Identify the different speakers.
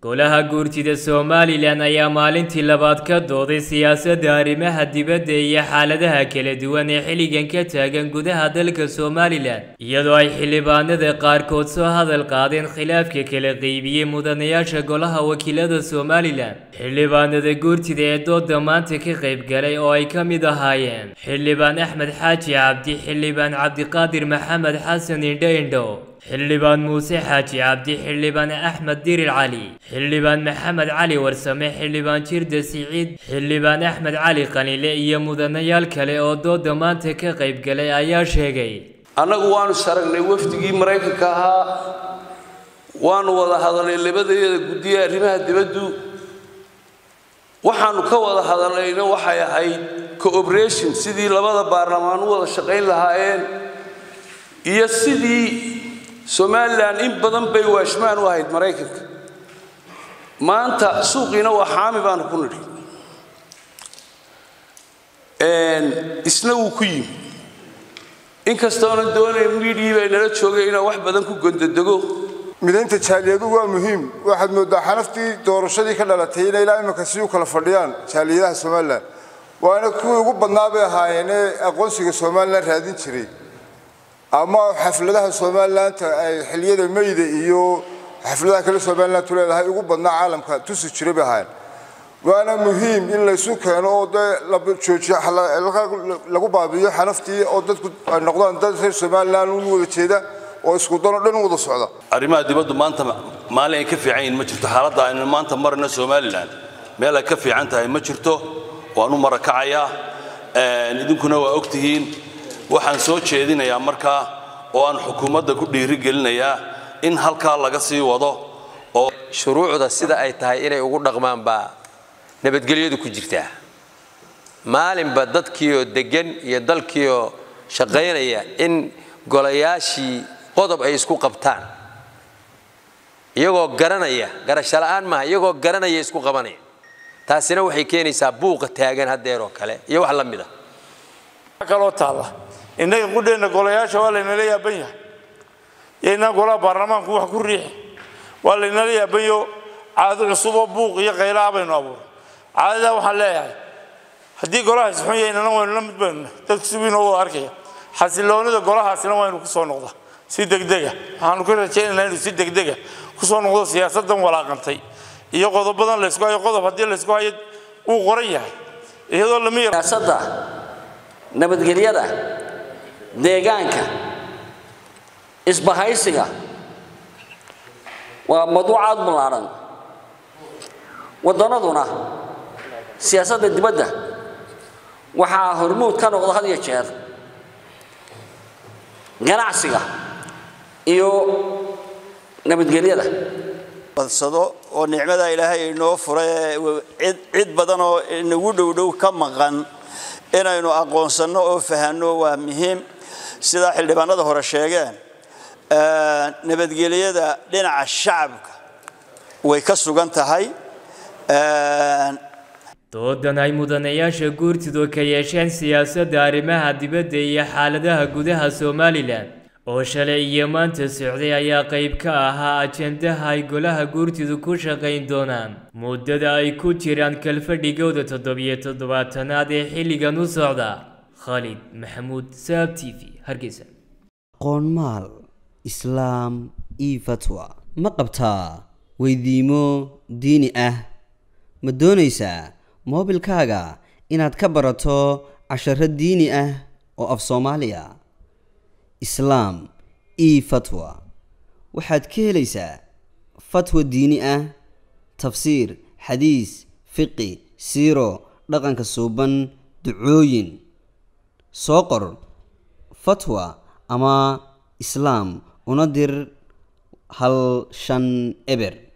Speaker 1: golaha guurtida somalilan ayaa maalintii labaad ka dooday siyaasadda arrimaha dibadda iyo xaaladaha kala duwan ee xilligan ka taagan gudaha dalka somalilan iyadoo ay xildhibaanada qaarkood soo hadal qaadeen khilaafka kala qeybiyey mudanayaasha golaha wakiilada somalilan xildhibaanada guurtida ee dooda maanta ka qayb galay oo ay ka mid ahaayeen xildhibaan axmed xaaji cabdi xildhibaan cabdiqaadir maxamed xasan indho indho xildhibaan muuse xaaji cabdi xildhibaan axmed dirir cali xildhibaan maxamed cali warsame xildhibaan jirda siciid xildhibaan axmed cali qanile iyo mudanayaal kale oo dooda maanta ka qayb galay ayaa sheegay
Speaker 2: annagu waanu saragnay wafdigii maraykanka ahaa waanu wada hadalnay labadeeda guddiye arrimaha dibaddu waxaanu ka wada hadalnayna waxay ahayd cooperation sidii labada baarlamaan u wada shaqayn lahaayeen iyo sidii somalilan in badan bay waashmaan u ahayd maraykanka maanta suuqiina waa xaami baanu ku nidhi isna wuu ku yimi inkastoonan doonayn miidhii bay nala joogay inaan wax badan ku gondodego
Speaker 3: midaynta jaaliyadu waa muhiim waxaad moodaa xanaftii doorashadii ka dhalatay inay ilaa iminka si u kala fadhiyaan jaaliyadaha somalilan waana kuwii ugu badnaa bay ahaayeenee aqoonsiga somalilan raadin jiray ama xafladaha somalilaanta ay xiliyada mayda iyo xafladaha kale somalilantu leedahay ugu badnaa caalamka tusi jiray bay ahaayeen waana muhiim in laysu keeno oo dee la joojiyo lagu baabi'iyo xanaftii oo dadku ay noqdaan dad reer somalilan u wada jeeda oo isku dano dhan u wada socda
Speaker 4: arrimaha dibaddu maanta maalin ay ka fiican yihiin ma jirto xaaladda aynu maanta marayno somalilan meel ay ka fiican tahay ma jirto waan u marakacayaa idinkuna waa ogtihiin waxaan soo jeedinayaa markaa oo aan xukuumadda ku dhiirigelinayaa in halkaa laga sii wado oo
Speaker 5: shuruucda sida ay tahay inay ugu dhaqmaan baa nabadgelyadu ku jirtaa maalinba dadkiioo deggan iyo dalkiioo shaqaynaya in golayaashii qodob ay isku qabtaan iyagoo garanaya garasho la'aan maaha iyagoo garanaya isku qabanaya taasina waxay keenaysaa buuqa taagan haddeeroo kale iyo wax la mid a
Speaker 6: kaloo taalla innaga qudheenna golayaasha waa laynala yaaban yahay yaynaan golaha baarlamaanku wax ku riixi waa laynala yaabanyo caado cusuboo buuq iyo qaylaha baynu abuuray caadadaa waxaan leeyahay haddii golahaasi xun yahaynana waynu la mid baynu dadku si wiin oo arkaya xasiloonida golahaasina waynu ku soo noqda si degdega waxaanu ka rajaynaynaa inuu si degdega ku soo noqdo siyaasaddan walaaqantay iyo qodobadan laysku hayo qodob haddii laysku hayo wuu qoran yahay iyadoo lama
Speaker 7: siyaasadda nabadgelyada deegaanka isbahaysiga waa mawduucaad ballaaran waddanaduna siyaasadda dibadda waxaa hormuud ka noqda had iyo jeer ganacsiga iyo nabadgelyada
Speaker 8: badsado oo nicmada ilaahay inoo furay cid cid badan oo inagu dhowdhow ka maqan inaynu aqoonsanno oo fahanno waa muhiim sidaa xildhibaanada hore sheegeen nabadgelyada dhinaca shacabka way ka sugan tahay
Speaker 1: doodan ay mudanayaasha guurtidu ka yeesheen siyaasadda arrimaha dibadda iyo xaaladaha gudaha somalilan oo shalay iyo maanta socday ayaa qayb ka ahaa ajendaha ay golaha guurtidu ku shaqayn doonaan muddada ay ku jiraan kalfadhigooda toddobiyo toddobaatanaad ee xilligan u socda khalid maxamuud saab t v hargeysa
Speaker 9: qoonmaal islaam io fatwa ma qabtaa weydiimo diini ah ma doonaysaa moobilkaaga inaad ka barato casharo diini ah oo af soomaaliya islaam io fatwa waxaad ka helaysaa fatwa diini ah tafsiir xadiis fiqi siiro dhaqanka suuban ducooyin soo qor fatwa ama islaam una dir hal shan eber